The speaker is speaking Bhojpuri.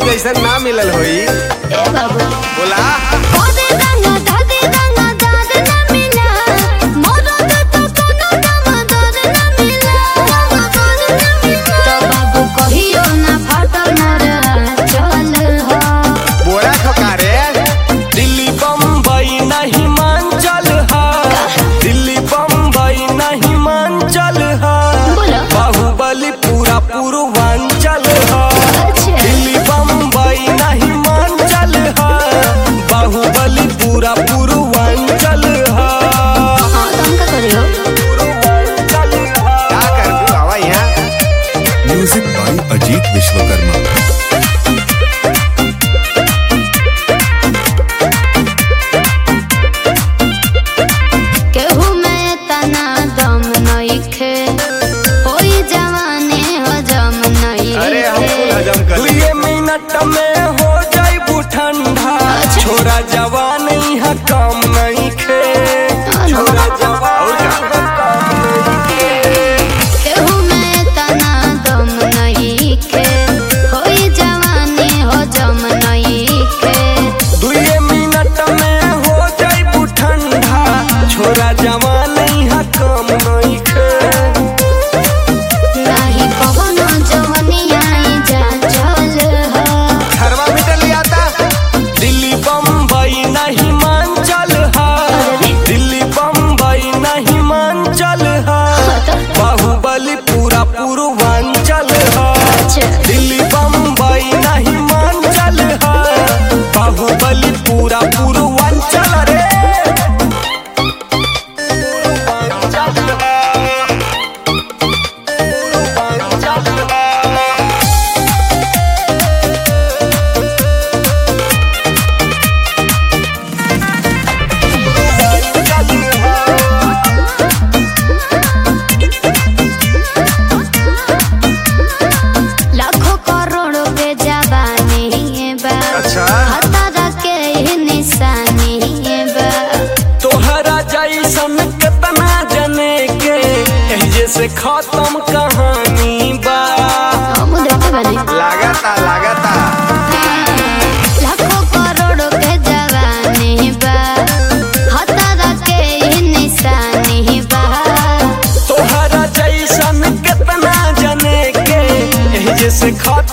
जैसन ना मिलल होई ए बाबू बोला ओदे रंगा दादे रंगा दाद ना मिला मोरो तो कोनो दाम दाद ना मिला दाद ना मिला तो बाबू कहियो ना फाटल मोर चल हो बोरा खकारे दिल्ली बम्बई नहीं मांचल हा दिल्ली बम्बई नहीं मांचल हा बोलो बाहुबली पूरा पूर्वांचल हा अच्छा दिल्ली बम्बई नहीं मांचल हा बाहुबली पूरा पूर्वांचल हा हां तुम का करियो पूर्वांचल हा का करबू आवा यहाँ म्यूजिक बाय अजीत विश्वकर्मा केहू में तना दम नइखे होई जवानी हजम अरे हम कुल नइखे हजम कर ली दुए मिनट में हो जाइबू ठंडा अच्छा। छोरा जवान यहाँ काम नहीं खे छोरा जवान यहाँ काम नहीं खे केहू में तना दम नइखे होई जवानी हजम नइखे दुए मिनट में हो जाइबू ठंडा छोरा जवान यहाँ काम नहीं खे नाही कवनो जवनिया जा चल हो थर्मामीटर ले आता दिल्ली बम्बई नहीं मांचल हा दिल्ली बम्बई नहीं मांचल हा बाहुबली पूरा पूर्वांचल हा अच्छा दिल्ली बम्बई नहीं मांचल हा बाहुबली पूरा पूर्वांचल रे पूर्वांचल हा। पूर्वांचल हा। लाखों करोड़ों पे जवानी बा अच्छा। हतारा के ही निशानी बा तोहरा जैसन कितना जने के एहिजे से खत्म कहानी बा हम देखते बने लागता लागता लाखों करोड़ों के जवानी बा हतारा के ही निशानी बा तोहरा जैसन कितना जने के एहिजे से खत्म